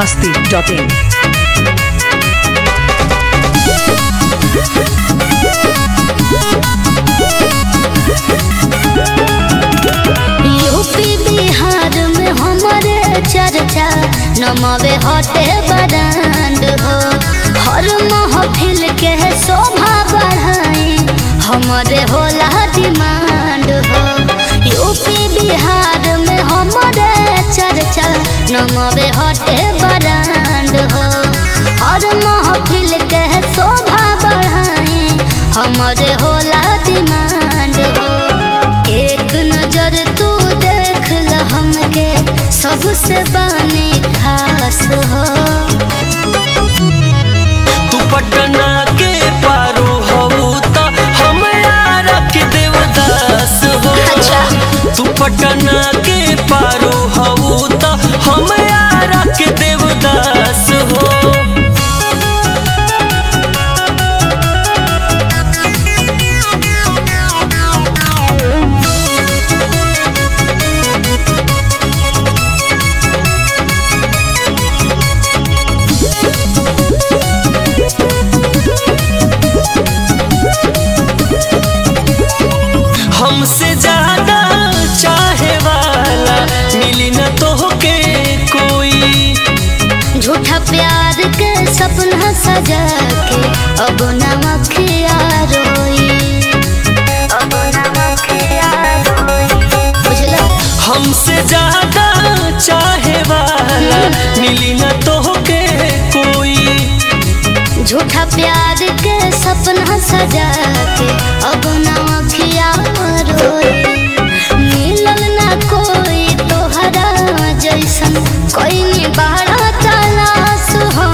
masti.in. UP Bihar में हमारे चर्चा नमवे हटे बरांड हो हर महफिल के शोभा बढ़ाए हमारे होला डिमांड हो यूपी बिहार में हमारे चर्चा नमवे हटे बरांड हो हर महफिल के शोभा बढ़ाए हमारे होला डिमांड हो एक नजर तू देख ल हमके सबसे बने खास हो तू पटना के पारो हऊ त हम यारा के देवदास हो अच्छा। तू पटना के पारो हऊ त हम यारा के देवदास हो हमसे ज्यादा चाहे वाला मिली न तोहके कोई झूठा प्यार के सपना सजा के अब नमखिया रोई अब नमखिया रोई बुझला हमसे ज्यादा चाहे वाला मिली न तोहके कोई झूठा प्यार के सपना सजा के अब नमखिया रोई मिलल ना कोई तोहरा जैसन कोई नहीं बड़ा तलाश हो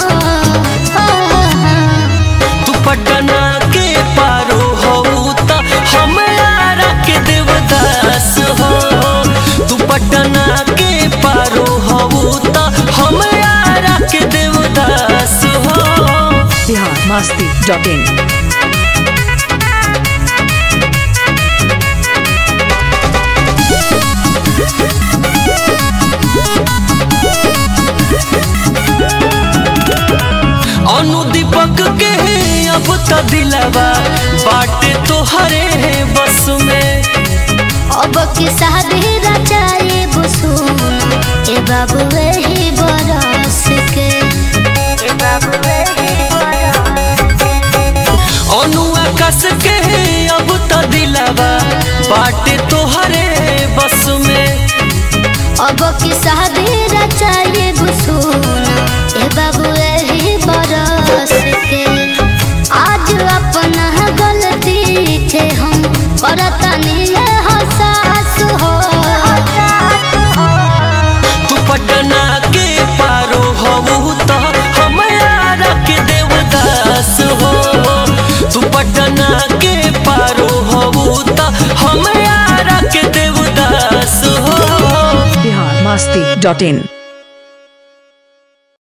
तू पटना के पारो हऊ त हम यारा के देवदास हो तू पटना के पारो हऊ त हम यारा के देवदास हो Bihar masti.in. अनु दीपक के अब त दिलवा बाटे तोहरे बस में अब की शादी रचाए बुसुन ए बाबू वही बरस के ए बाबू वही बरस के अनु आकाश के अब त दिलवा बाटे तोहरे बस में अब की शादी रचाए बुसुन ए बाबू वही बरस के आज अपना गलती थे हम करतनी हसास हो तू पटना के पारो हऊ त हम यारा के देवदास हो तू पटना के पारो हऊ त हम यारा के देवदास हो Bihar masti.in.